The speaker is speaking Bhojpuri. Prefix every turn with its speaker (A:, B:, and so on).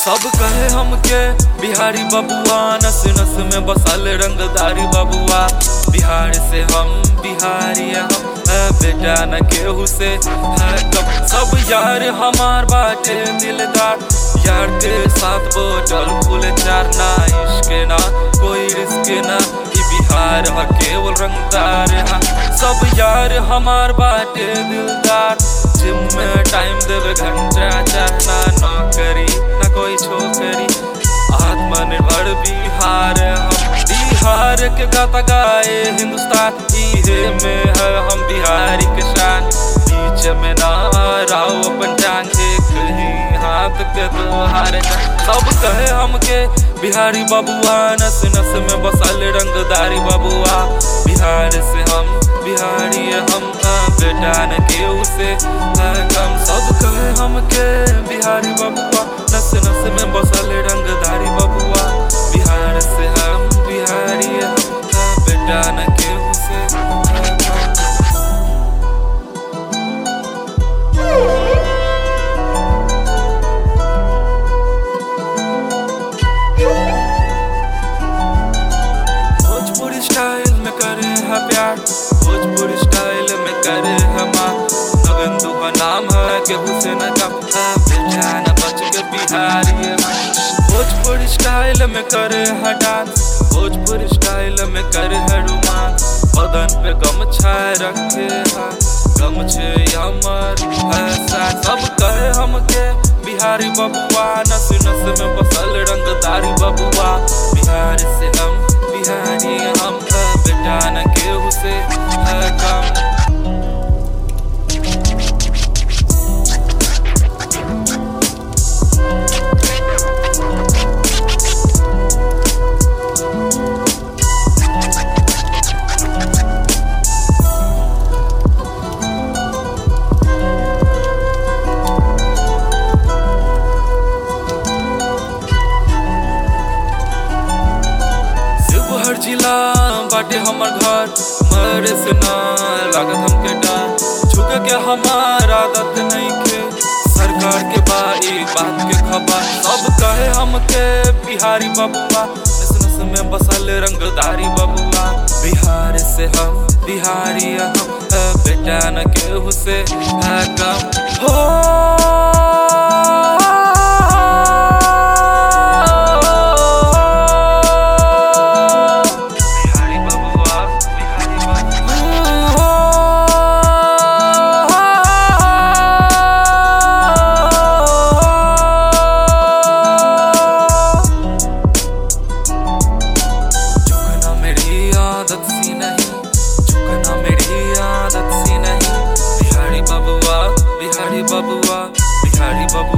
A: सब कहे हमके बिहारी बबुआ नस नस में बसल रंगदारी बबुआ बिहार से हम बिहारी हम है बेटा न केहू से है कब सब यार हमार बाटे दिलदार यार के साथ बोतल फूल चार ना इश्क ना कोई रिस्क ना ई बिहार ह केवल रंगदार है सब यार हमार बाटे दिलदार जिम में टाइम देवे घंटा चाहना नौकरी ना कोई छोकरी आत्मनिर्भर बिहार हम बिहार के गाता गाए हिंदुस्तान इहे में है हम बिहारी के शान बीच में ना राव अपन टांग एक ही हाथ के दो हार सब कहे हमके बिहारी बबुआ नस नस में बसल रंगदारी बबुआ बिहार से हम बिहारी हम बेटा न केहू से कम सब कहे हमके बिहारी बबुआ नस नस में बसल रंगदारी बबुआ बिहार से हम बिहारी हम बेटा न केहू से कम भोजपुरी स्टाइल में करे है प्यार भोजपुरी स्टाइल में करे है माँ नगंदू का नाम है केहू से न कम है बेचान बच के बिहारी है भोजपुरी स्टाइल में करे है डांस भोजपुरी स्टाइल में करे है रोमांस बदन पे गमछाए रखे है गमछे अमर ऐसा सब कहे हमके बिहारी बबुआ नस नस में बसल रंगदारी बबुआ बिहार से हम बिहारी हम बेटा न केहू से है कम शिवहर जिला बाटे हमर घर मरे से ना लागत हमके डर झुके के हमार आदत नहीं के सरकार के बाई बात के खबर सब कहे हमके बिहारी बबुआ नस नस में बसल रंगदारी बबुआ बिहार से हम बिहारी हम है बेटा न केहू से है कम हो बिहारी बबुआ बिहारी बबुआ झुकना मेरी आदत सी नहीं झुकना मेरी आदत सी नहीं बिहारी बबुआ बिहारी बबुआ बिहारी बबुआ